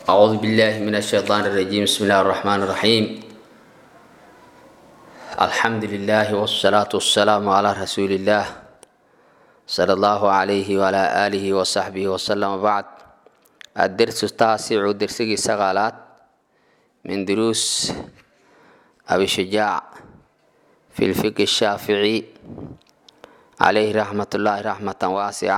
أعوذ بالله من الشيطان الرجيم بسم الله الرحمن الرحيم الحمد لله والصلاة والسلام على رسول الله صلى الله عليه وعلى آله وصحبه وسلم وبعد الدرس التاسع درسي سغالات من دروس أبي شجاع في الفقه الشافعي عليه رحمة الله رحمة واسعة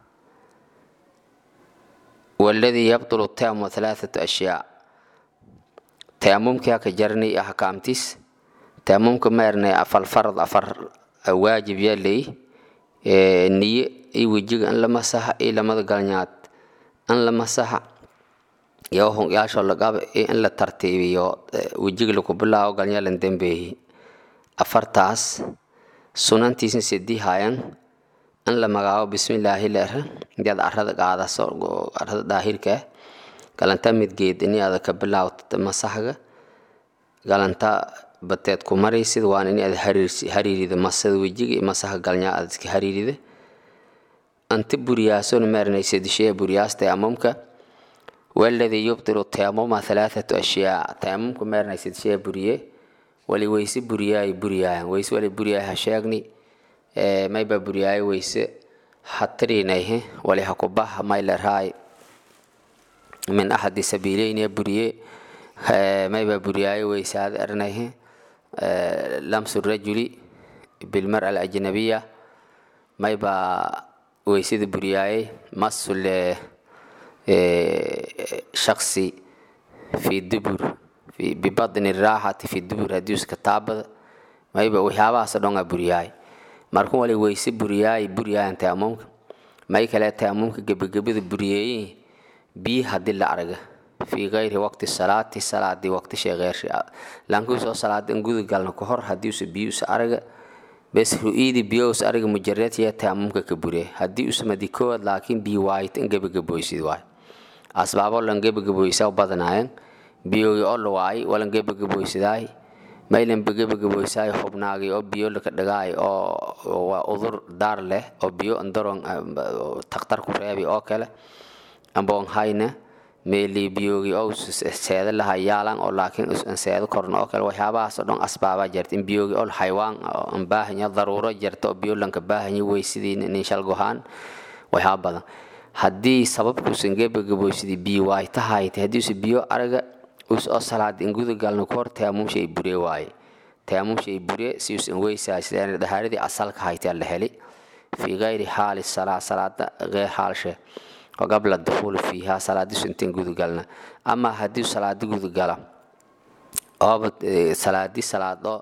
والذي يبطل التيمم ثلاثة أشياء تيممك كجرني أحكامتيس تيممك ميرني أفل فرض أفر واجب يلي نية إي وجيك أن لما صح إي لما دقلنيات أن لما صح يوهن ياشو لقاب إي أن لا ترتيبي وجيك لكو بالله وقلنيا لندن به أفرتاس sunantiisin sedii haayan in la magaabo bismillaahi leera intiaad arada qaadaso arada daahirka galanta midgeed ini ada ka bilaawta masaxga galanta bateed ku maraysid waan ini ada hariirida masada wejiga masaxa galnyaa aad iska hariirida anti buriyaason marinaysa dishee buriyaasta amamka waladii yubtilu tayamuma halaathatu ashyaa tayamumka marinaysa dishee buriye wali weyse buriyaay buriyaayan weyse wali buriyaay ha sheegni mayba buriyaay weyse hatirinayhe wali hakubaha maylerhaay min axadi sabiileynia buriye mayba buriyaay weyse ad ernayhe lamsu rajuli bilmara alajnabiya mayba weysada buriyaayey masul shaksi fi dubur bibadni raaxati fi dubur hadiuska taabada mayba waxyaabahaas dhonga buriyaay markun wali weyse buriyaay buriyaayan taamumka may kale taamumka gebagabada buriyeeyi bii hadii la arga fii gayri waqti salaati salaadii waqti sheegeershi lankuusoo salaadan gudagalna ka hor hadiusa biyuusa araga bes ru'iidi biyousa araga mujaradya taamumka ka buriye hadii usamadi koowaad laakiin bii waayit in gebagaboysid waay asbaabo lan gebagaboysa badanaayeen biyogi oo la waayay walan gebagaboysadaay maylan gebagaboysaay xubnaagii oo biyo laka dhagaay oo waa udur daar leh oo biyo andaron takhtar ku reebi oo kale amboon hayna meeli biyogi oo seeda laha yaalan oo laakiin usan seeda korna oo kale waxyaabahaas oo dhan asbaabaa jirta in biyogi oo xaywaan an baahanya daruuro jirta oo biyo lanka baahanya weysidii ninshal gohaan waxyaaba badan haddii sababkuusan gebagaboysadii biyo waay tahayta haddiise biyo araga us oo salaad in gudagalna ku hor taamuumsha ay bure waaye taamuumsha ay bure si usan weysaa sidaan dhahaaradii asalka haytaa la heli fii gayri xaali salaa salaada geer xaalshe oo qabla dukhuli fiiha salaadiisu intan gudagalna ama haddii salaadi gudagala ooba salaadi salaado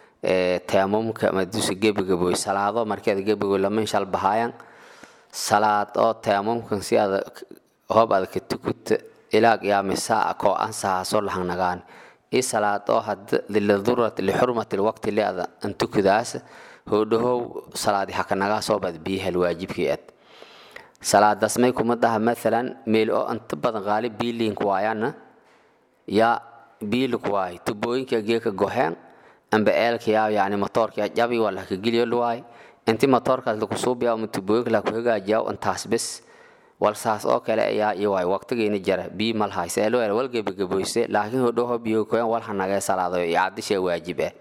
taamuumka madiisu gebagaboy salaado markeeda gebagaboy lama inshal bahaayan salaad oo taamuumkan si ada hoob adaka tukuta ilaa qiyaami saaca koo ansahaasoo lahangnagaan i salaad oo had liladurat lixurmati lwaqti leada antukudaas hoodhahow salaadi hakanagaasoo bad biyahal waajibkii ad salaadaas may kuma daha maalan meel oo inta badan qaalib biiliink waayana yaa biilik waay tubooyinka geeka goheen amba eelkayaa yani motoorkaa jabi waa laka geliyo luwaay inti motoorkaas laku suubiyaa uma tubooyinka laku hagaajiyaa intaas bes walsaas oo kale ayaa iwaay waqtigeena jara bii malhayse loo wal gebagaboyse laakiin hodhoho biyo koyan wal hanagee salaado icaadisha waajib ah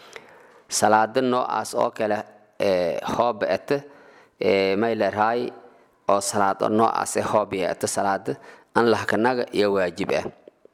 salaada noocaas oo kale hooba ete may leerhaay oo salaado noocaas hoob ete salaada an lahkanaga iyo waajib ah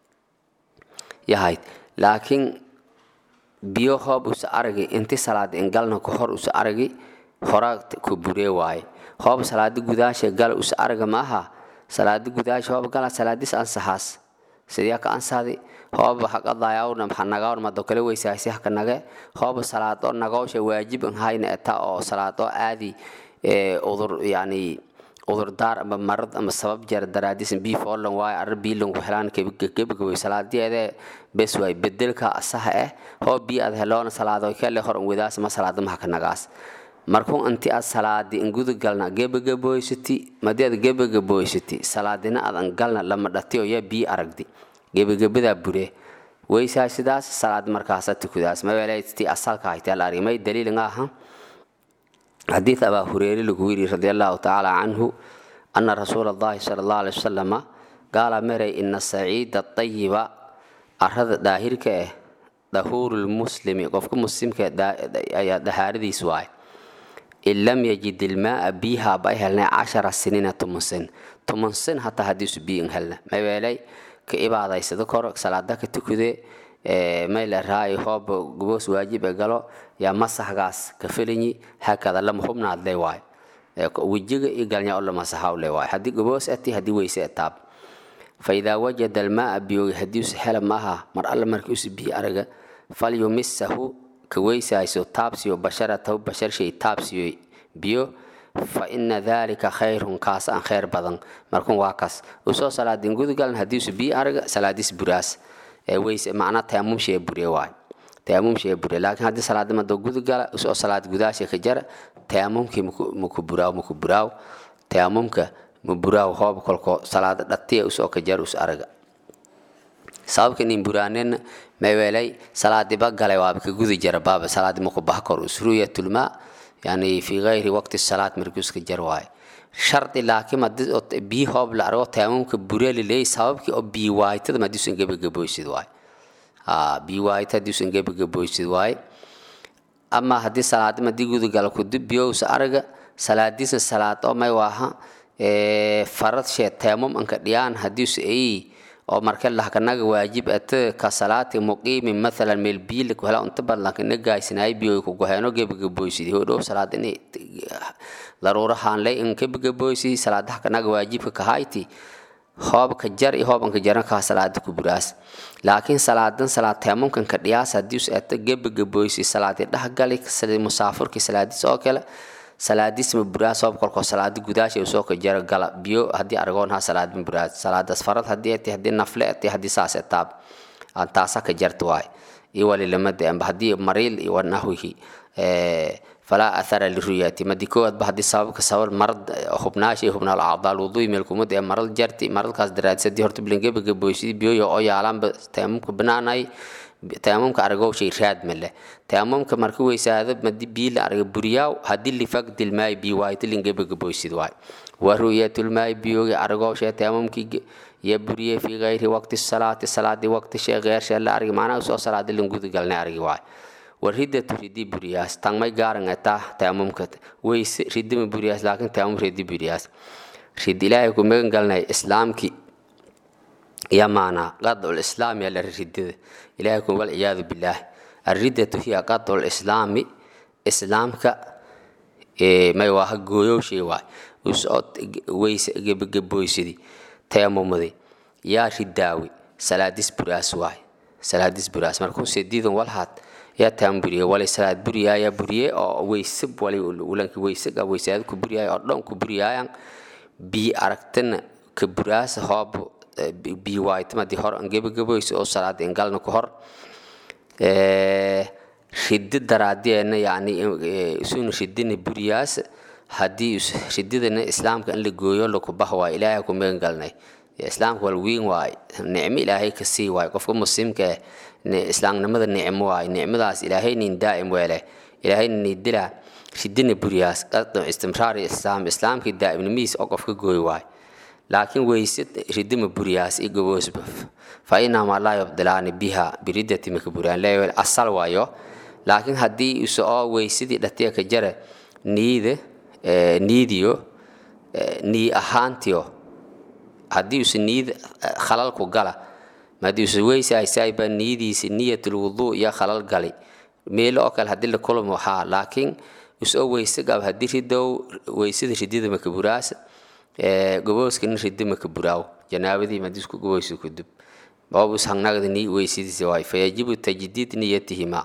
yahayd laakiin biyo hoob usa aragi inti salaada ingalna ka hor usa aragi hora ku buree waaye hoob salaadi gudaasha gala us araga ma aha salaadi gudaasha hoob gala salaadis ansaxaas sidee ka ansaadi hoob haqadaayawna maxanagawna mado kale weysaasi haka nage hoob salaado nagawsha waajib an hayna eta oo salaado aadi udur yani udurdaar ama marad ama sabab jeer daraadis bii foolan waaye arra biilan ku helaan gebagaboy salaadeede bes waay bedelka asaha eh hoob bii ad heloona salaado kale hor wadaas ma salaada ma haka nagaas markuu inti aad salaadi ingudagalna gebagaboysati madii aad gebagaboysati salaadina aad angalna lama dhatiyo yaa bii aragdi gebagabadaa bure weysaa sidaas salaad markaasa tukudaas maweelati asalka haytaa la argay may daliil nga aha حديث أبا هريرة لكويري رضي الله تعالى عنه أن رسول الله صلى الله عليه وسلم gaala meray ina saciida ayiba arada daahirka ah dahuurulmuslimi qofka muslimka ayaa dahaaradiis waay in lam yajid ilmaaa biyaha ba helnay cashara siniina toman sin toman sin hataa hadiisu biyo in helna mabeelay ka ibaadaysado kor salaada ka tukade mayla raay hoob goboos waajib e galo yaa masaxgaas ka felinyi hakada lama hubnaadle waay wejiga iyo galnya o lamasaxawle waay haddii goboos ati haddii weyse etaab fa idaa wajada almaaa biyoga hadiisu hela maaha mar alle markii usu biyo araga falyumisahu ka weysayso taabsiyo basharatahu basharshay taabsiyo biyo fa ina dalika khayrun kaas aan khayr badan markun waa kaas usoo salaadin gudugalan hadiisu biyo araga salaadiis buraas weyse macnaa taamumshee bure waay taamumshee bure laakiin haddii salaadimada gudugala usoo salaad gudaasha ka jara taamumkii maku buraaw maku buraaw taamumka ma buraaw hoob kolko salaada dhatiya usoo ka jara us araga sababka nin buraanena maweelay salaadiba galay waaba ka gudi jara baaba salaadi maku baha kor usruyatulmaa yani fi gayri waqti salaad markuuska jar waaye shardi laakiin hadii biyi hoob la argo taamumka bureli leey sababkii oo biyi waaytada madiisan gebagaboysid waay biyi waayta hadiisan gebagaboysid waay ama haddii salaadi madii gudugala kudib biyowsa araga salaadiisa salaad oo may waaha farad shee taamum anka dhiyaan hadiisu ay oo marka lahkanaga waajib ate ka salaati muqiimi mathalan meel biila ku hela unta badlanka nagaysinaay biyo ku goheeno gebagaboysidi hodhow salaad in daruurahaan lay in gebagaboysi salaadaha kanaga waajibka kahayti hoobka jar iyo hoobanka jaran kaa salaada ku buraas laakiin salaadan salaad teemumkan ka dhiyaas haddii us ata gebagaboysi salaadi dhahgali sida musaafurkii salaadiis oo kale salaadiis ma buraas hoob kolkoo salaadi gudaasha usoo ka jara gala biyo haddii argoonha salaad ma buraas salaadaas farad haddii ati haddii nafle ati haddii saas etaab aan taasa ka jarta waay iyo walilamada amba haddii mariil iyo wanahwihi falaa athara liruyati madi koowaadba haddii sababka sabab marad hubnaasha iyo hubnaal acdaal wudui meelkumad ee maral jarti maralkaas daraadis haddii horta bilingebagaboysid biyoyo oo yaalaanba taamumka banaanay taamumka aragowshay raad male taamumka marka weysaado madi bii la araga buriyaaw haddii lifagdilmaay bii waayto lingebagaboysid waay wa ru'yatulmaay biyogi aragowshay taamumkii ya buriyey fi gayri waqti salaati salaadi waqti shay geershe la argi macnaha soo salaadi lingudugalnay argi waay war ridatu ridi buriyaas tangmay gaaran etaa taamumka weyse ridima buriyaas laakiin taamum ridi buriyaas rid ilaahay ku magan galnay islaamki ya maanaa qadcu lislaam yaa la ridada ilaahay ku walciyaadu billaah alriddatu hiya qadcu lislaami islaamka may waaha gooyowshay waay usoo weyse gebagaboysidi teemumadi yaa ridaawi salaadis buraas waay salaadis buraas markuu sediidan walhaad yaa taan buriye walay salaad buriyaaya buriye oo weyse walay ulanki weyse ga weysaad ku buriyaaya oo dhan ku buriyaayan bii aragtana ka buraasa hoob bii waaytamadii hor an gebagaboysa oo salaada ingalna ku hor ridi daraadeena yani isuna ridina buriyaas haddii rididana islaamka in la gooyo lakubaha waay ilaahay ku magan galnay islaamka wal wiin waay nicmo ilaahay ka sii waay qofka muslimka eh islaamnimada nicmo waay nicmadaas ilaahay nin daa'im weele ilaahay nin dila ridina buriyaas qadam istimraari islaam islaamkii daa'imnimihiis oo qofka gooy waay laakiin weyse ridima buriyaas i goboosba fa inamaa laa yubdilaani biha biridati maka buriyaan leewel asal waayo laakiin haddii use oo weysadii dhatiya ka jara niida niidiyo nii ahaantiyo haddii use niid khalalku gala madii use weysaysayba niidiisa niyatul wuduu iyo khalal gali meelo oo kale haddii la kulmo waxaa laakiin use oo weyse gab haddii ridow weysada ridida maka buraas gobooskana ridi maka buraaw janaabadii madisku goboosi kudub boobus hangnagda ni weysadiisa waay fayajibu tajdiid niyatihima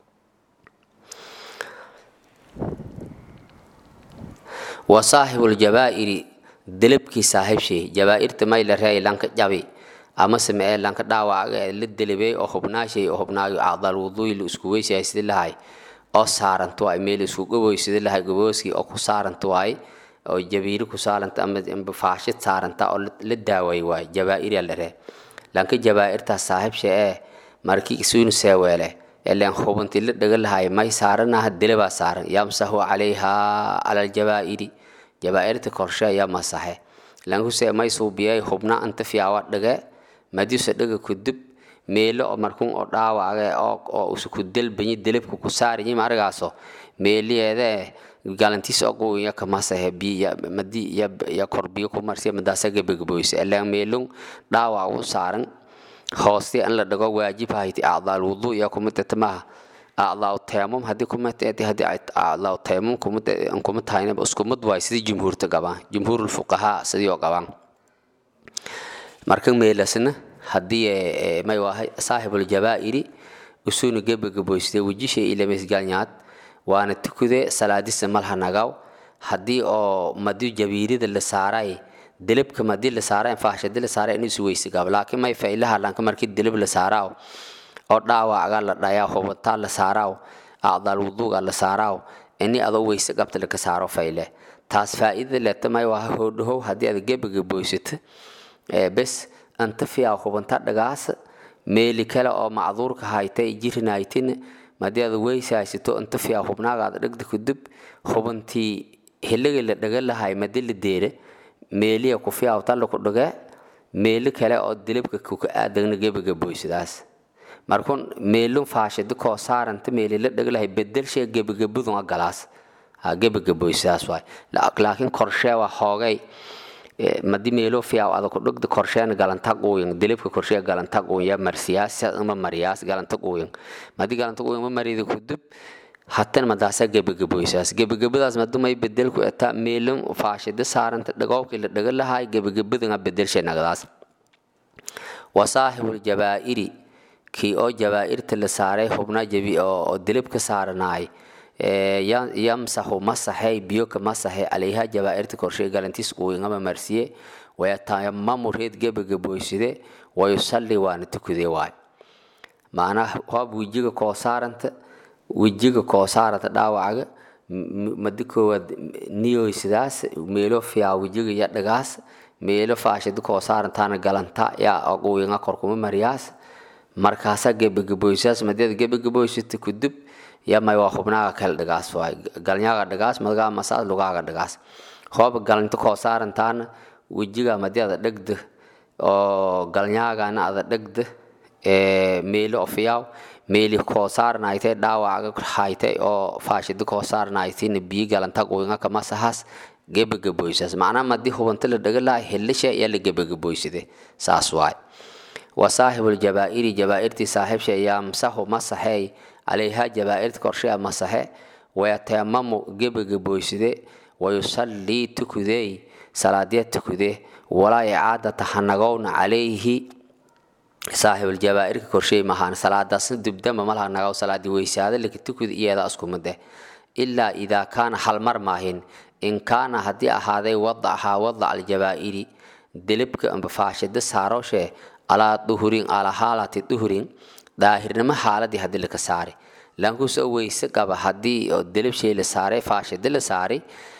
wa saaxibuuljabaa'iri delebkii saaxiibshay jabaa'irta may la reey lanka jabi amase mee lanka dhaawaca la delebey oo hubnaashay oo hubnaayo acdaal wuduuy la isku weysaysid lahay oo saarantu waay meel isku goboysida lahay gobooskii oo ku saarantu waay oo jabiiri ku saaranta ama faashid saaranta oo la daaway waay jabaa'ir la ree lanka jabaa'irtaas saaxiibsha ee markii isuunu seeweele ileen hubanti la dhaga lahay may saaranaha delebaa saaran yamsahu calayha cala aljabaa'iri jabaa'irta korshe ayaa masaxe lankuse may suubiyay hubna anta fiyaawa dhage madiusa dhaga kudub meelo oo markun oo dhaawacga oo usa ku delbanyi delebka ku saariyi marigaaso meeliyeede galantiis oguya kamasahe biya madi ya korbiyo ku marsiya madaasa gebagaboysa ilaan meelun dhaawac u saaran hoosti in la dhago waajib hayti acdaal wudu iyo kumitata maha acdaaw teemum haddii kumitati haddii acdaaw teemum kuma tahayna iskumid waay sidii jumhuurta qabaan jumhuurul fuqahaa sidii oo qabaan marka meelasna haddii may wahay saaxibul jabaa'iri usuna gebagaboysde wejishay ilamasgalnyaad waana tukude salaadisa malha nagaw haddii oo madi jabiirida la saaray delebka madi la saaray faashadi la saaray inuu isweysi gab laakiin may failaha lanka markii deleb la saaraaw oo dhaawaca la dhayaa hubataa la saaraaw acdaal wuduuga la saaraaw ini adoo weyse qabta laka saaro fayle taas faa'iida leta may waa hoodhahow haddii aad gebagaboysata bes anta fiyaa hubanta dhagaasa meeli kale oo macduurka haytay jirinaytin madii aad weysi haysato anta fiyaa hubnaagaada dhegda kudub hubantii hiliga la dhaga lahay madi la deere meeliya ku fiyaa talla ku dhage meeli kale oo dilibka kuka aadagna gebagaboysadaas markun meelun faashidi koo saaranta meeli la dhaga lahay bedelshe gebagabudun galaas gebagaboysadaas waay laakiin korshee waa hoogay madi meelo fiyaa ada ku dhugda korsheena galanta quuyan dilibka korshee galanta quuya marsiyaas ma mariyaas galanta quuyan madi galanta quuyan ma marida kudub hatan madaasa gebagaboysaas gebagabadaas madumay bedelku eta meelon faashida saaranta dhagoobkii la dhaga lahay gebagabadanga bedelshe nagdaas wa saaxibul jabaa'iri kii oo jabaa'irta la saaray hubna jabi oo dilibka saaranaay yamsaxu masaxey biyoka masaxe calayha jabaa'irta korshee galantiis quuyangama marsiye wayatayamamu reed gebagaboyside wayusalli waana tukude waay macnaha hoob wejiga koo saaranta wejiga koo saaranta dhaawacaga madi koowaad niyoysidaas meelo fiyaa wejiga ya dhagaas meelo faashida koo saarantaana galanta yaa quuyanga korkuma mariyaas markaasa gebagaboysaas madiada gebagaboysata kudub yamay waa hubnaaga kale dhagaas waay galnyaaga dhagaas madgaa masaas lugaaga dhagaas hooba galinta koo saarantaana wejiga madiada dhegda oo galnyaagana ada dhegda meeli ofiyaaw meeli koo saaranaaytay dhaawacaga haytay oo faashida koo saaranaaytayna biyi galanta quinga kamasahaas gebagaboysaas macnaa madi hubanta la dhaga lahay helisha yaa la gebagaboysade saas waay wa saaxibul jabaa'iri jabaa'irtii saaxiibsha yamsaxu masaxeey calayha jabaa'irta korshea masaxe wayatayamamu gebagaboyside wayusallii tukudey salaadya tukude walaa icaadata hanagowna calayhi saaxibul jabaa'irka korshey mahaan salaadaasna dubdamba malaha nagaw salaadi weysaada laka tukud iyeeda iskumade ilaa idaa kaana halmar maahin in kaana haddii ahaaday wadacahaa wadac aljabaa'iri delibka amba faashida saaroshe alaa duhurin alaa haalati duhurin daahirnimo xaaladii haddii laka saari lankuusoo weyse qaba haddii oo delibshay la saaray faashida la saaray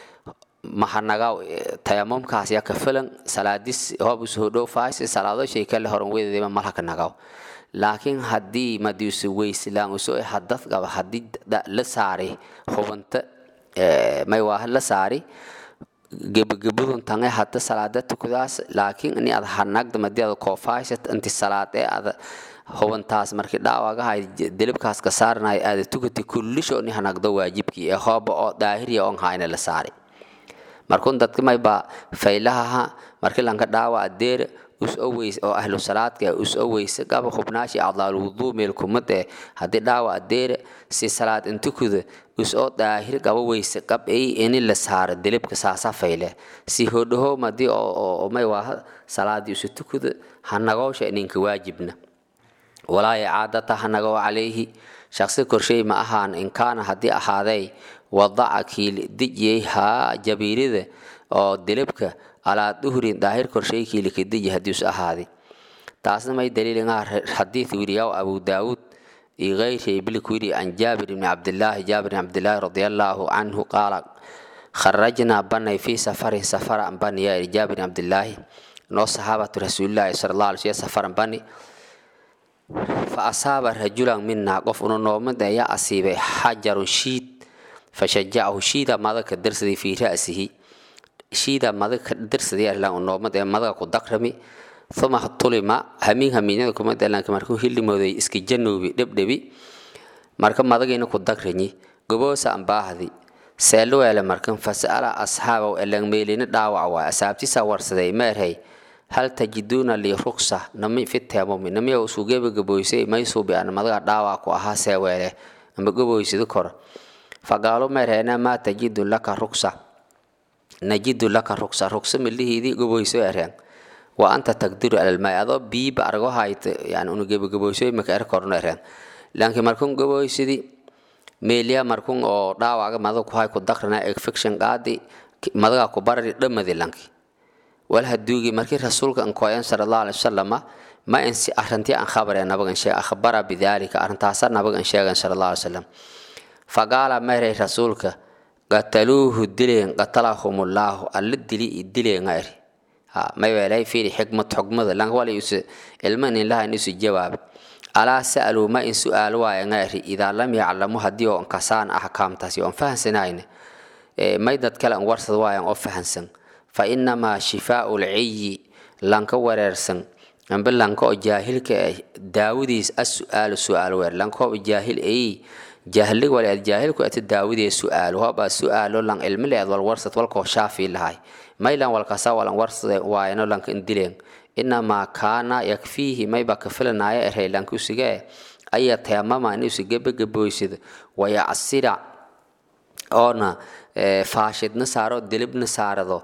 mahanaga tayamumkaas yaa ka filan salaadis hoob usoo dhow faasi salaado shay kale horan wedeedema malhaka nagaw laakiin haddii madiuse weyse laan usoo hadad qaba haddii la saaray hubanta may waa la saari gebagabadun tange hadda salaada tukudaas laakiin ini ad hanagda madi ada koofaashat inti salaad ee ada hubantaas markii dhaawagahay delibkaas ka saaranay aada tukati kullisho ni hanagdo waajibkii ee hooba oo daahiriya on hayna la saari markun dadka mayba faylahaha markii lanka dhaawa adeer us oweys oo ahlu salaadka us oweyse qaba hubnaashi acdaal wuduu meel kumade haddii dhaawa adeer si salaad intukuda us oo daahir qaba weyse qab ay ini la saaro delibka saasa fayle si hodhaho madii oo may waa salaadii usu tukuda hanagoosha ninka waajibna walaa icaadata hanagoo calayhi shaqsi korshey ma ahaan in kaana haddii ahaaday wadaca kiil dijiyey haa jabiirida oo delibka alaa duhrin daahir korshey kiilika diji haddiis ahaaday taasna may daliilingaa xadiid wiriyaw abu daawuud iyo geyri bilik wiri can jaabir ibni cabdillaahi jaabir ibni cabdillaahi radiallaahu canhu qaala kharajnaa banay fii safarin safaran bani yaa iri jaabir ibni cabdillaahi noo saxaabatu rasuulillaahi sala allah alay slam safaran bani fa asaaba rajulan minaa qof una noomada ayaa asiibay xajarun shiid fashajacahu shiida madaka darsaday fii ra'sihi shiida madag ka dirsadii arlaan unoomad ee madaga ku dakrami uma tulima hamiin hamiinyada kuma dalanka markuu hilimooday iska janoobi dhebdhebi marka madagiina ku dagranyi goboosa ambaahdi seelo weele markan fasala asxaabow elang meelina dhaawac waay asaabtisa warsaday meerhay hal tajiduuna lii ruksa nami fiteemumi namiya usuu gebagaboysay maysuubi ana madaga dhaawac ku ahaa seeweele amba goboysida kor faqaalu meerheena maa tajidu laka ruksa najidu laka ruksa ruksa milihiidii goboyso ereen wa anta taqdiru alalmaay adoo biiba argo hayta yani unu gebagaboyso maka er korno ereen laakiin markun goboysidi meeliya markun oo dhaawaga madaga ku hay ku dakrana infection qaadi madaga ku barari dhamadi lanki wal haduugi markii rasuulka an koyan sallallahu alaihi wasallam ma in si arrintii aan khabareen nabagan sheeg akhbara bidalika arrintaasa nabagan sheegan sallallahu alaihi wasallam faqaala meeray rasuulka qataluuhu dileen qatalahumullahu alla dili dileen ayri ha may weelay fiiri xikmad xugmada lan wala yusu ilman in laha isu jawaab alaa sa'aluu ma in su'aal waaya ngayri idaa lam yaclamu haddii oo kasaan axkaamtaasi oon fahansanayna may dad kale an warsad waayan oo fahansan fa inamaa shifaau lciyi lanka wareersan amba lanka oo jaahilka ah daawadiis as-su'aalu su'aal weer lanka oo jaahil ay jahlig wale ad jaahilku ati daawidee su'aal hoba su'aalo lan ilmi leed wal warsad walkoo shaafi lahay maylan walkasa walan warsade waayano lanka indileen inamaa kaana yakfiihi mayba ka filanaya erey lanka usigee aya teemama in usi gebagaboysida wayacasira oona faashidna saaro dilibna saarado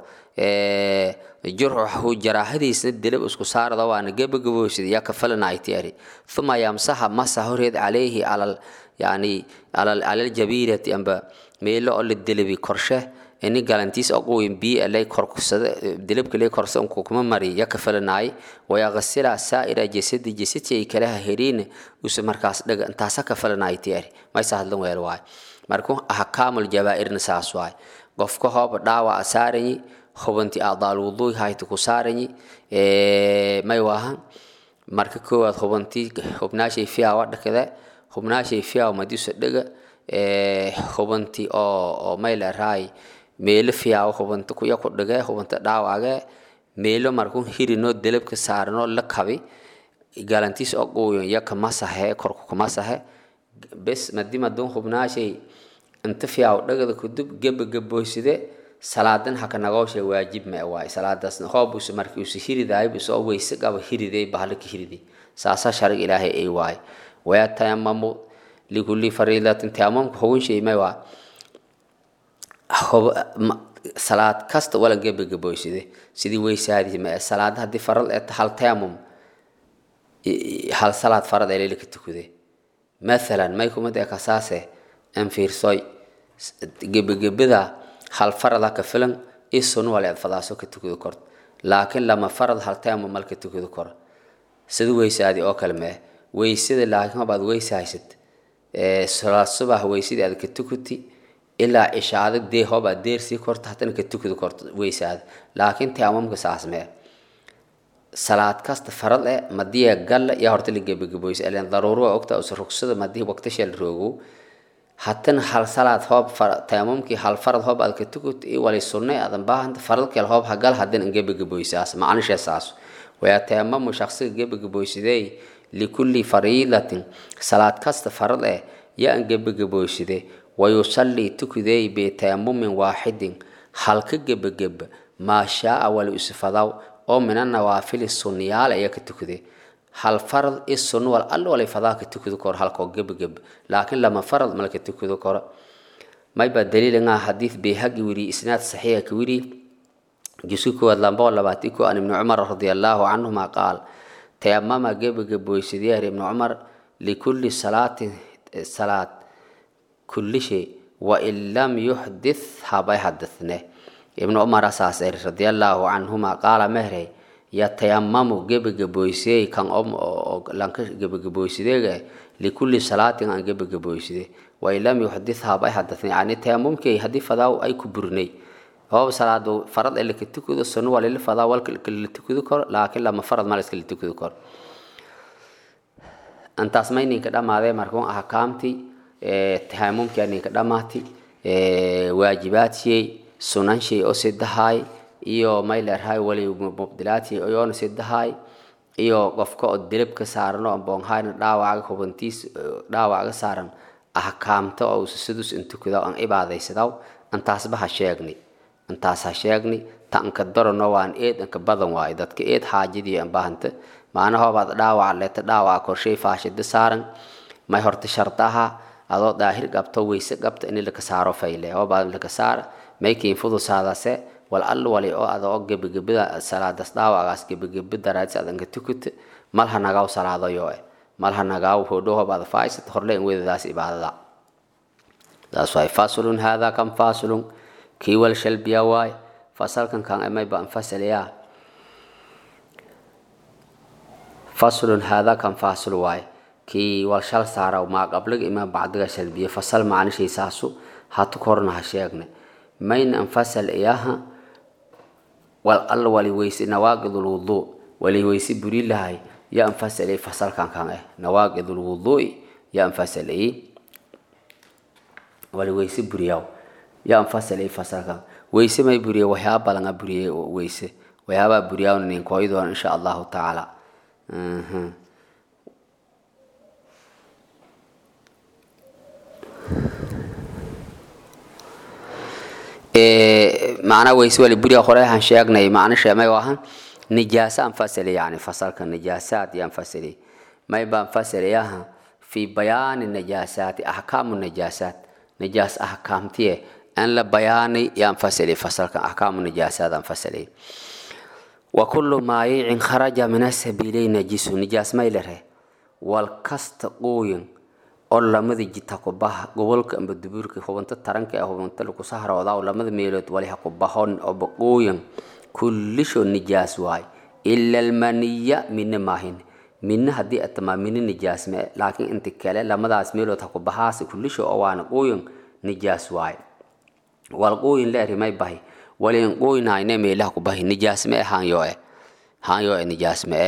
jurxu jaraahadiisna dilib isku saarado waana gebagaboysida yaa ka filanayti eri uma yamsaha masa horeed calayhi alal yani alal jabiirati amba meelo oo la dilibi korshe ini galantiis oqoyin biyo lay korkusada dilibka lay korsa unku kuma mari ya kafalanay wayaqasila saa'ira jasadi jasadi ay kala heriin usa markaas dhaga intaasa kafalanay tiyaari maysa hadlan weel waay markuu ahkaamul jabaa'irna saas waay qofka hooba dhaawa asaaranyi hubanti adaal wuduuy hayta ku saaranyi may waahan marka koowaad hubanti hubnaashay fiyaa wadhakada hubnaashay fiyaa madiusa dhaga hubanti oo oo may la raay meelo fiyaawo hubanta kuya ku dhige hubanta dhaawage meelo markuu hirinoo delabka saaranoo la kabi galantiis oo quuyon yaka masahe korku kumasahe bes madi madun hubnaashay inta fiyaawo dhagada kudub geba gaboyside salaadan haka nagoosha waajib ma waay salaadaas hoobusa markii usa hiridaay busoo weyse qaba hiriday bahalaka hiriday saasa sharig ilaahay ay waay wayatayamamu likulli fariidatin tayamamka hugun shay may waa salaad kasta wala gebagaboyside sidii weysaadii ma salaad haddii farad ee hal tayamum hal salaad farad ee leelika tukude mathalan may kumad ee kasaase an fiirsoy gebagabada hal farada ka filan isun wala eed fadaaso ka tukado kort laakiin lama farad hal tayamum malka tukado kor sida weysaadii oo kale mee weysada laakiin hobaad weysa haysad salaad subax weysadii aad ka tukuti ilaa cishaada dee hoobaa deersii korta haddana ka tukada korto weysaada laakiin taamamka saas mee salaad kasta farad eh madiya galla yaa horta la gebagaboysa ileen daruuro waa ogtaa usa rugsada madii waqtisha la roogo haddana hal salaad hoob taamamkii hal farad hoob aad ka tukut i wali sunne aadan baahanta farad kale hoob hagal haddana an gebagaboysaas macnishe saas wayaa taamamu shaqsiga gebagaboysidey likulli fariidatin salaad kasta farad eh yaa an gebagaboyside wayusallii tukudey bitayammumin waaxidin halka gebageba maa shaaa wali isfadaw oo mina nawaafili sunniyaal ayaa ka tukude hal farad i sunn wal all walay fadaa ka tukudi koro halkoo gebageba laakiin lama farad malka tukudi koro mayba daliilingaa xadiid bayhagi wiri isnaad saxiixa ka wiri jusu koowaad lambao labaati ko an ibni cumar radia allaahu canhuma qaal tayamama gebagaboysadyaar ibni cumar likulli salaatin salaad kulli shay wain lam yuxdith habay hadithne ibnu cumar asaas eri radiallaahu canhuma qaala mehrey yatayamamu gebagaboysey kan lanka gebagaboysideega likulli salaatin aan gebagaboyside wain lam yuxdith habay hadithne yani tayamumkay haddii fadaa ay ku burnay hoob salaado farad ee laka tukado sunno waa lala fadaa walka la tukado karo laakiin lama farad ma la iska la tukado karo intaas may ninka dhammaadee markuun ahkaamtii tahaamumkii ninka dhammaati waajibaadshey sunanshay oo sidahaay iyo may leerahay wali mubdilaati iyoona sidahay iyo qofka oo dilib ka saaran oo boonhayna dhaawaca hubantiis dhaawaca saaran ahkaamta oo sidus intukada aan ibaadaysadaw antaasba ha sheegni antaas ha sheegni tanka darano waan eed anka badan waayo dadka eed xaajadii aan baahanta maanahoobaad dhaawaca leeta dhaawaca korshay faashida saaran may horta shardaha adoo daahir qabto weyse qabta in laka saaro fayle hoobaad laka saara may kiinfudusaadase wal all wali oo adoo gebagabada salaadas dhaawagaas gebagabe daraadis adanka tukut malha nagaw salaadayo malha nagaw hodhohobaad faaisat horle in wedadaas ibaadada taas waay fasulun haadaa kan fasulun kii wal shalbiya waay fasalkan kan amay baan fasalayaa faslun haadaa kan fasul waay kii wal shal saara maa qabliga imaa bacdiga shalbiya fasal macnishaysaasu hatu korna ha sheegne mayn an fasal iyaha wal alla wali weyse nawaaqidul wuduu wali weyse buri lahay ya an fasalay fasalkan kan eh nawaaqidul wuduu ya an fasalay wali weyse buriyaw ya an fasalay fasalkan weyse may buriye waxyaaba balanga buriye weyse waxyaabaa buriyaawna ninkooyi doona insha allahu tacaala macnaa weyse wali buriya hore aan sheegnay macna sheemay ahan nijaasa aan fasali yani fasalka nijaasaad yaan fasali may baan fasali aha fi bayaani najaasaati ahkaamu najaasaat nijaas ahkaamtiye an la bayaanay yaan fasali fasalka ahkaamu najaasaad aan fasali wa kullu maayicin kharaja min asabiilay najisu nijaas may lere wal kasta qooyin oo lamada jita ku baha gobolka amba dubuurka hubanta taranka ee hubanta lagu sahroodaa lamada meelood wali ha ku bahon oo baqooyin kullisho nijaas waay ila almaniya mina maahin mina haddii atamaa mina nijaas me laakiin inta kale lamadaas meelood ha ku bahaas kullisho oo waana qooyin nijaas waay wal qooyin leeri may bahi walin qooyinayne meelaha ku bahi nijaas me haanyo e haanyo e nijaas me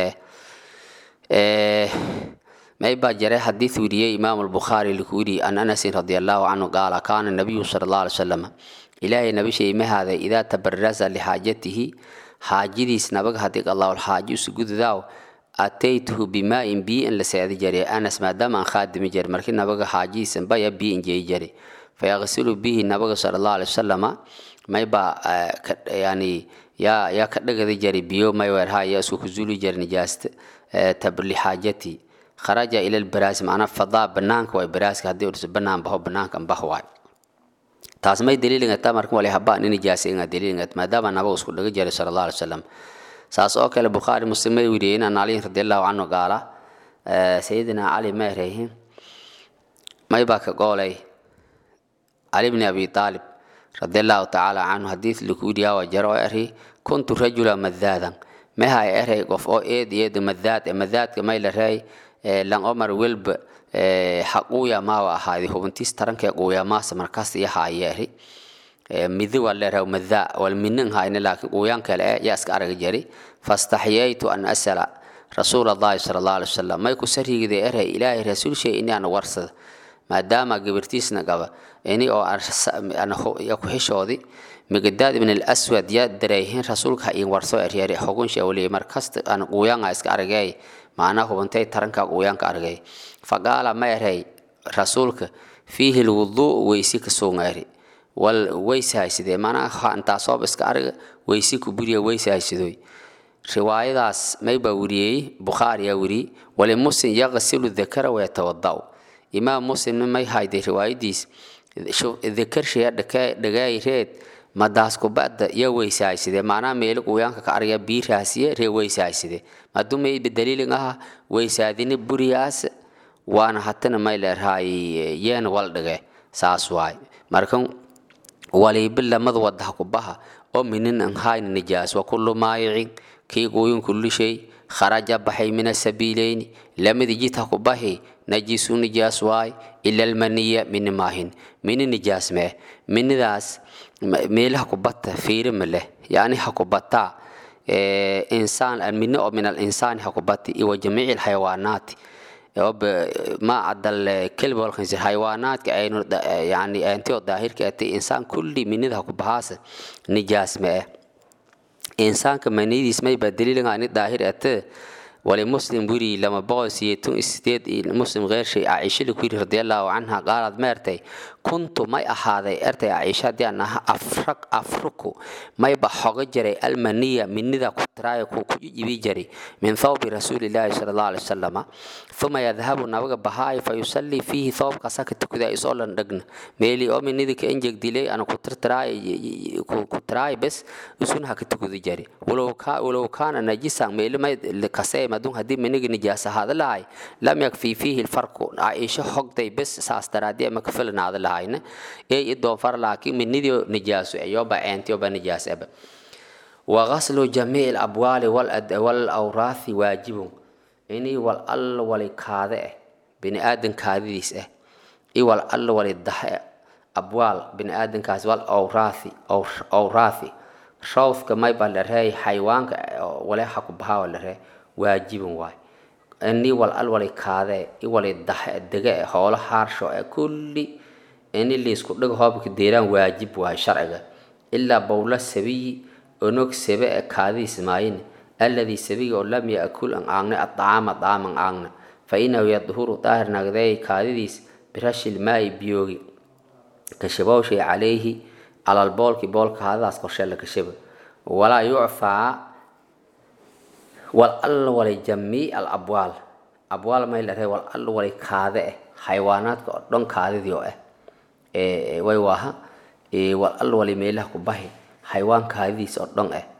e may baa jare xadiid weriyey imaam albukhaari laku yidhi an anasin radi allahu canhu qaala kaana nabiyu sala allah alay wasalam ilaahay nabishay mahaaday idaa tabarasa lixaajatihi xaajadiis nabaga haddii allahu xaaji usugududaaw ataytuhu bimaa'in bii in la seedi jare anas maadaama aan khaadimi jare markii nabaga xaajadiisan baya bii in jeyi jare fayaqsilu bihi nabaga sala allahu alay wasalama may baa yani yaa yaa ka dhagadi jare biyo may weerhaa yaa isku kuzuli jare nijaasta lixaajati kharaja ila lbaraasi macnaa fadaa banaanka waay baraaska haddii udhiso banaan baho banaanka bah waay taas may daliilingata marka wali haba ni nijaasa inga daliilingat maadaama nabaga isku dhaga jiray sala allah alay wasalam saas oo kale bukhaari muslim may weriyeen an caliyin radi allahu canhu gaala sayidina cali meereyhin may baa ka goolay cali bni abi aalib radi allahu tacaala canhu hadiis laku yidhiyaa jaro oo eri kuntu rajula madaadan meha erey qof oo eed eed madaad madaadka may la reey lan omar welba haquuya maawa ahaadi hubintiis taranka quuyamaasa markaas iyo haayeeri midi waa leeraha madaa wal minin hayne laakiin quuyaan kale eh yaa iska araga jari fastaxyaytu an asala rasuul allahi sala allah alay wasalam may ku sarigida erey ilaahay rasuul shay ini aan warsada maadaama gabartiisna qaba ini oo ya ku xishoodi migdaad ibn alaswad yaa dareehin rasuulka ha iin warso eryeri xugunsha waliye markasta aan quuyaanga iska aragay macnaa hubantay taranka quuyaanka aragay faqaala ma erey rasuulka fiihi lwuduu weysi ka suungayri wal weysi haysidee macnaa intaasoob iska araga weysi ku buriya weysi haysidoy riwaayadaas may baa weriyey bukhaari yaa weriyey wali muslim yaqsilu dakara wayatawadau imaam muslimna may hayday riwaayadiis dakarshiya dhagayreed madaas kubada ya weysaayside macnaha meeli quuyaanka ka araya biiraasiye ree weysaayside madumay daliilin aha weysaadini buriyaas waana hatana may leerhaay yeen wal dhige saas waay marka waliibi lamada wadaha kubaha oo minin an hayna nijaas wa kullu maayicin kii quuyun kulli shay kharaja baxay min asabiileyni lamadi jidha kubahi najisu nijaas waay ila almaniya mini maahin mini nijaas mee minidaas meelaha kubata fiiri ma leh yani ha kubataa insaan mini oo min alinsaani ha kubati iwa jamiici alxayawaanaati ma cadal kelbi walkhansir xayawaanaadka aynu yani antio daahirka ati insaan kulli minida ha kubahaasa nijaas ma eh insaanka maniyadiis mayba daliilanga ani daahir ate wali muslim wiri lama boqol siyeetun sideed muslim keershay caaisha la kuyiri radiallahu canha qaalad meertay kuntu may ahaaday ertay caaisha haddii aan aha afraq afruku mayba xoga jiray almaniya minida ku tiraayo ku ku jibi jiray min thawbi rasuulilaahi sala allahu alai wasalama uma yadhabu nabaga bahaayo fa yusallii fiihi thawbkaasa ka tukadaa isoo lan dhagna meeli oo minida ka enjeg dilay ana ku tirtiraayo ku tiraayo bes isuna ha ka tukada jari walow kaana najisan meeli may kasee madun haddii miniga nijaas ahaada lahay lam yakfi fiihi lfarku caaisha hogday bes saas daraadii ama ka filanaada lahayna ee i doonfar laakiin minidio nijaaso eyoba eentiyoba nijaas eba wagaslu jamiici alabwaali walawraathi waajibun inii wal alla wali kaade eh bini aadan kaadidiis eh i wal alla wali dahe abwaal bini aadankaas wal awraathi awraathi rawfka mayba larey xayawaanka waleha ku bahaa laree waajibin waay ini wal al wali kaadee i wali daxe dege e hoolo haarsho e kulli ini liisku dhig hoobka deeraan waajib waay sharciga ilaa bowla sabiyi onog sebe e kaadiis maayin alladii sabiga oo lam yaakul an aagne adacaama daam an aagna fa inahu yadhuru daahir nagdeey kaadidiis birashil maayi biyoogi kashabowshay calayhi calal boolki boolka haadadaas korshee la kashaba walaa yucfaa wal alla walay jamii al abwaal abwaal may la ree wal alla walay kaade eh xayawaanaadka oo dhan kaadidii oo ah way waaha wal alla walay meelaha ku bahi xayawaan kaadidiis oo dhan ah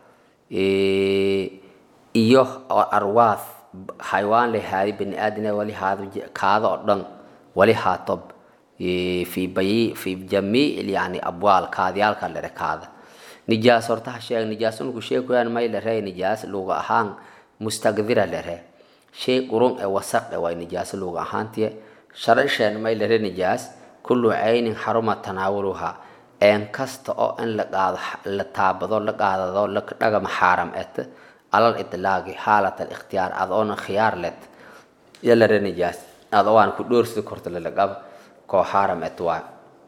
iyo arwaath xayawaan lay haadi bani aadina wali haado kaada oo dhan wali haatob fi bayi fi jamiic yani abwaal kaadiyaalka lere kaada nijaas horta ha sheeg nijaas unku sheekuyaan may la ree nijaas luga ahaan mustaqdira lere shay qurun ee wasaq e way nijaas luga ahaantiye sharasheen may lere nijaas kullu caynin xaruma tanaawuluha een kasta oo in la qaado la taabado la qaadado la dhagama xaaram et alal idlaaqi xaalat al ikhtiyaar adoona khiyaar let ya lere nijaas adoo aan ku dhoorsida korta lalaqaba koo xaaram et waa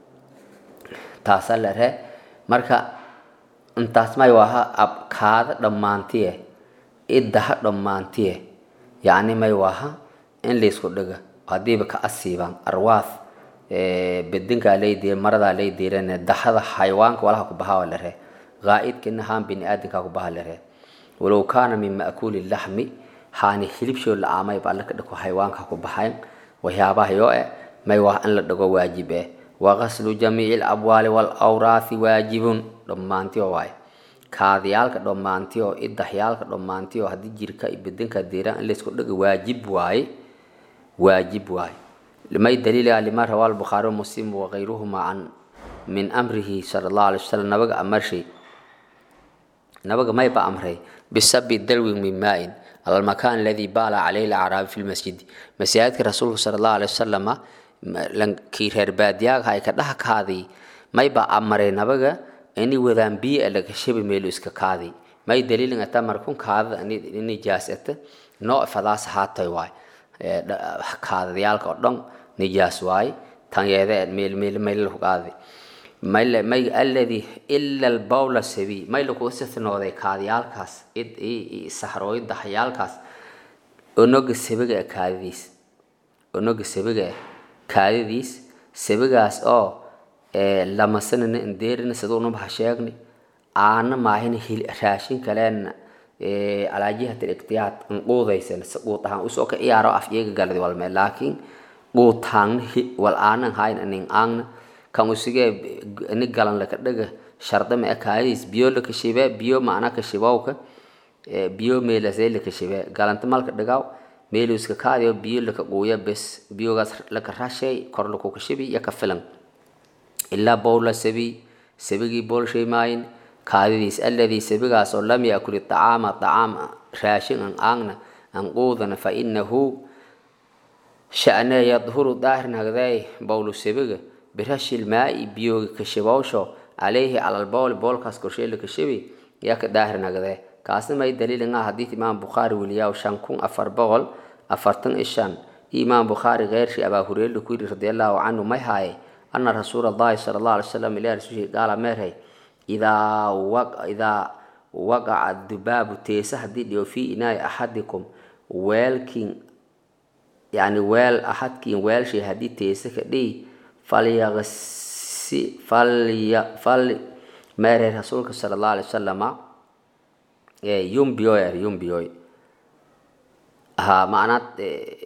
taasa lere marka intaas may waaha ab kaada dhammaantiye iddaha dhammaantiye yacni may waaha in laysku dhiga haddiiba ka asiibaan arwaath bedinkaa laydiira maradaa laydiirane daxada xayawaanka walaha ku bahaa la ree qaa'idkina haan bini aadamkaa ku baha la ree walow kaana min ma'kuuli laxmi haani hilibshoo la aamay ba alla ka dhiko xayawaanka ku baxayn waxyaabaha yoo eh may waa in la dhigo waajib eh wagaslu jamiici alabwaali walawraathi waajibun dhammaantiyo waaye kaadiyaalka dhammaantiyo idaxyaalka dhammaantiyo haddii jirka iyo bedinka diiraan in laysku dhiga waajib waaye waajib waaye may daliila lima rawaa albukhaari muslim wakayruhuma can min amrihi sala allahu alay wasalam nabaga amarshay nabaga mayba amray bisabi dalwin min maain ala almakan aladi baala calayhi alacraabi fi lmasjidi masaajidka rasuulka sala allahu alay wasalama kii reer baadiyaaga ay ka dhaha kaadii mayba amaray nabaga ini wadaan biyo laga shabi meelo iska kaadi may daliilin ata markun kaadada nijaas ata noo fadaas haatay waay kaadadayaalka oo dhan nijaas waay tanyeede meel meel meel ku qaadi may may alladhi illa albawla sabi may lagu istithnooday kaadiyaalkaas id i sahrooyin daxyaalkaas onoga sabiga kaadidiis onoga sabiga kaadidiis sabigaas oo lamasanana indeerina siduunaba ha sheegni aana maahina raashin kaleena calaa jihat ikhtiyaad nquudaysan quud ahaan usoo ka ciyaaro af iyaga galadi walme laakiin quutaangna wal aanan hayn anin aangna kan usigee ni galan laka dhaga sharda ma kaadiis biyo laka shibe biyo macna ka shibowka biyo meelasee laka shibe galanta malka dhagaw meeluska kaadiyo biyo laka quuya bes biyogaas laka rashay kor lakuka shibi iyo ka filan ilaa bowla sabi sabigii boolshay maayin kaadidiis alladii sabigaas oo lam yaakul iطacaama طacaam raashin an aangna an quudana fa inahu sha'ne yadhuru daahir nagday bowlu sabiga birashi lmaa'i biyooga kashabowsho calayhi cala lbowli boolkaas korsheela kashabi yaa ka daahir nagdee kaasna may daliilin ah xadiid imaam bukhaari weliyaa shan kun afar boqol afartan iyo shan iyo imaam bukhaari keyrshi abaa hureyre ku yidhi radiallahu canhu may haaye ana rasuula allahi sala allah alay wasalam ilahi rasuulshi qaala meerhay idaa idaa waqaca dubaabu teesa haddii dhiyo fii inaai axadikum weelkiin yani weel axadkiin weelshay haddii teesa ka dhihi falyaqsi falya fal meerey rasuulka sala allahu alay wasalama yumbiyoy er yumbiyoy ha macnaad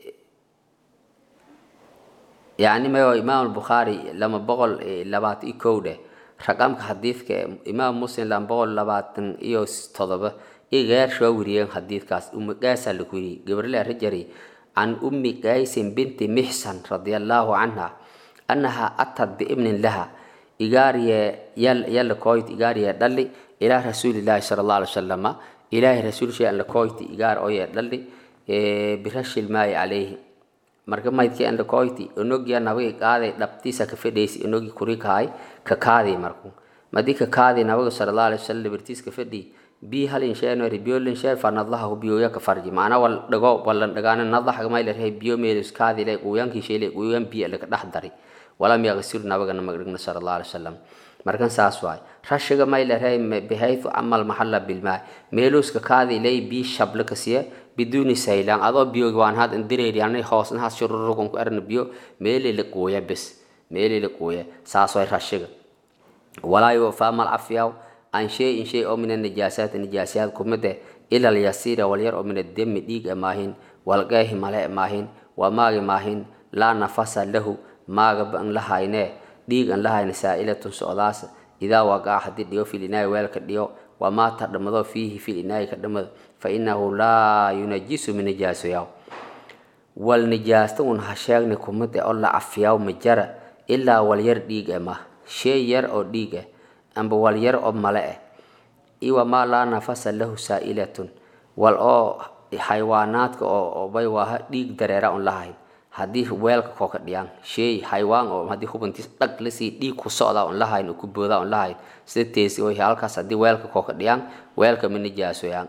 yani mayo imaam albukhaari lama boqol labaatan iyo kow dheh raqamka xadiidka imaam muslim lama boqol labaatan iyo todoba iyo geersha waa weriyeen xadiidkaas ummi qaasaa lagu yiri gabriel rajari can ummi qaysin binti mixsan radia allahu canha annaha atad biibnin laha igaariye yalla koyti igaariye dhalli ilaa rasuulillahi sala allahu alay wasalama ilaahay rasuulshay an la koyti igaar oye dhalli birashil maayi calayhi marka maydkii an la koyti onogia nabiga qaaday dhabtiisa ka fedhaysi onogi kuri kahay ka kaadi marku madi ka kaadi nabiga sala allahu alay wasalam birtiis ka fedhi bi halin sheeno biyo lin shee fa nadlaha biyo ka farji maana wal dhago walan dhagaana nadlaha ma ila reey biyo meelis kaadi le quyanki sheele quyan biyo la ka dhax dari walam yaghsir nabiga namagna sala allahu alay wasalam markan saas waay rashiga may la reey bihaythu amal mahalla bil maa meeluska kaadi lay bi shabla ka siya biduuni saylaan adoo biyo waan had indireeri anay hoosna has shururugun ku arna biyo meeli la qooya bes meeli la qooya saas waay rashiga walaa yufa mal afyaw an shay in shay oo min najaasaat najaasaat kumade ila yasira wal yar oo min dami dhiig maahin wal qaahi male maahin wa maagi maahin laa nafasa lahu maaga ban lahayne dhiig an lahayne saa'ilatun socdaas idaa waqaa haddii dhigo fil inaay weelka dhigo wamaa ta dhamado fiihi fil inaay ka dhamado fa inahu laa yunajisu min najaasoyaw wal nijaasta un ha sheegni kumade oo la cafiyaw ma jara ilaa wal yar dhiig e mah shay yar oo dhiig ah amba wal yar oo male ah iwa maa laa nafasa lahu saa'ilatun wal oo xayawaanaadka oo bay waaha dhiig dareera un lahayn haddii weelka koo ka dhiyaan shay xayawaan oo haddii hubantiis dhag lasii dhiig ku socdaa un lahayn oo ku boodaa un lahayn sida teesi oo halkaas haddii weelka koo ka dhiyaan weelka ma nijaasoyaan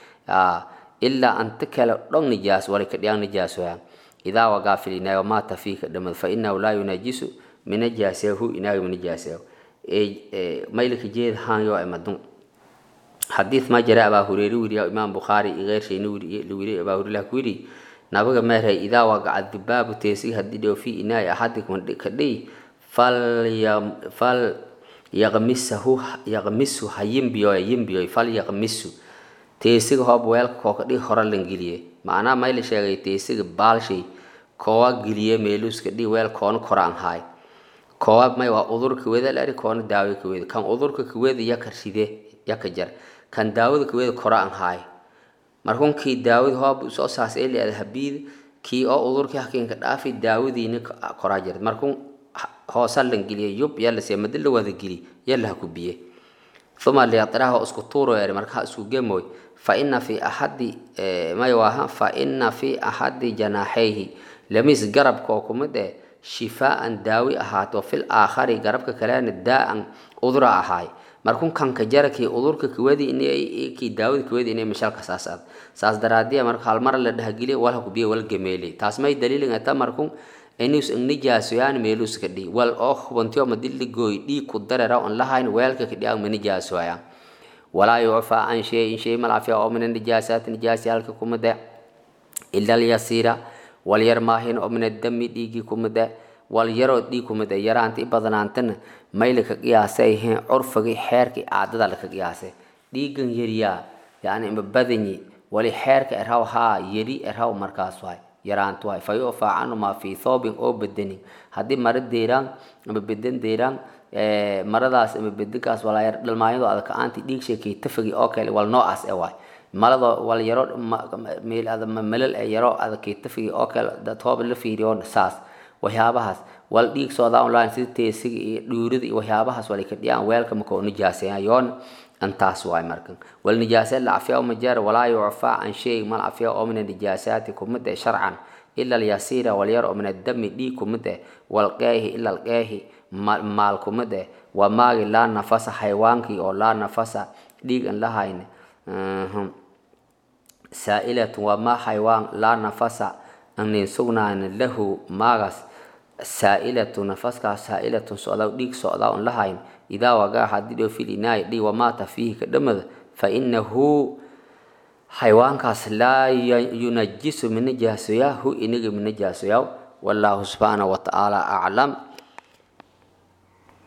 ilaa anta kale dhong nijaas wali ka dhiyaan nijaasoyaan idaa wagaa filinaayo maata fiika dhamad fa inahu laa yunajisu minajaasehu inaayo minajaasehu maylka jeed haanyo emadun xadiid ma jira abaa hureyre wiriya imaam bukhaari igeershayna wiri abaa hureyre ku yidhi nabiga meeray idaa wagaca dubaabu teesiga haddii dhigo fi inaai axadikum ka dhiy fal yaqmisahu yaqmisu ha yimbiyoy yimbiyoy fal yaqmisu teesiga hoob weelka koo ka dhig hore lan geliye macnaha mayla sheegay teesiga baalshay koowa geliye meeluuska dhig weel koona koraan haay koowaad may waa udurka weda lari koona daawo ka weda kan udurka kaweda yaka ride yaka jar kan daawada kaweda koraan haay markunkii daawad hoob soo saas ee leeda habiid kii oo udurkii hakiinka dhaafi daawadiina koraa jirta markun hoosa lan geliye yub yalla see madi la wada geli yalla ha ku biye uma liyatraha isku tuuro eri marka ha isku gemoy fa ina fi axadi may waaha fa ina fi axadi janaaxayhi lamis garabka oo kumid eh shifaaan daawi ahaato fil aakhari garabka kalena daa-an udura ahaay markun kanka jarakii udurka kawadi kii daawada kawadi inay mashalka saas ad saas daraadiya marka halmar la dhahgeliya walha kubiya wal gameeli taas may daliilin ata markun inus nijaasoyaan meelus ka dhii wal oo hubantiyo madili gooy dhiig ku darera on lahayn weelka ka dhiyan ma nijaasoyaan walaa yucfaa an shay in shay malafiya oo min nijaasaati nijaasyaalka kumade ila alyasiira wal yar maahin oo min adami dhiigii kumade wal yaroo dhiig kumade yaraanta i badanaantana mayla ka qiyaasay ahayn curfigii xeerkii caadada laka qiyaasay dhiigan yariyaa yani ima badanyi wali xeerka erhaw haa yari erhaw markaas waay yaraantu waay fa yucfaa canhumaa fii thoobin oo bedenin haddii mara deeraan ama beden deeraan maradaas ama bedenkaas walaayar dhalmaayado adag ka-aanti dhiig sheekay tafagi oo kale wal noocaas e waay malado wal yaro meel malal e yaro adagkay tafagi oo kale toob la fiiriyo saas waxyaabahaas wal dhiig soodaa online sida teesiga iyo dhuurida iyo waxyaabahaas walay ka dhiyaan weelka makoo nijaaseeyaan yoon antaas waay markan wal nijaasa la cafiya uma jeer walaa yucfaa can shay mal cafiya oo min anijaasaati kumid eh sharcan ila alyasiira walyar oo min adami dhiig kumid eh walqeehi ila alqeehi maal kumid eh waa maagi laa nafasa xaywaankii oo laa nafasa dhiig an lahayn saa'ilatun waa maa xaywaan laa nafasa anin sugnaan lahu maagaas saa'ilatun nafaskaas saa'ilatun socdaa dhiig socdaa on lahayn idaa wagaa haddii dhoo fil inaay dhii wamaata fiihi ka dhamada fainahu xayawaankaas laa yunajisu minajaasoyaa hu inaga minajaasoyaa wallaahu subxaanahu watacaala aclam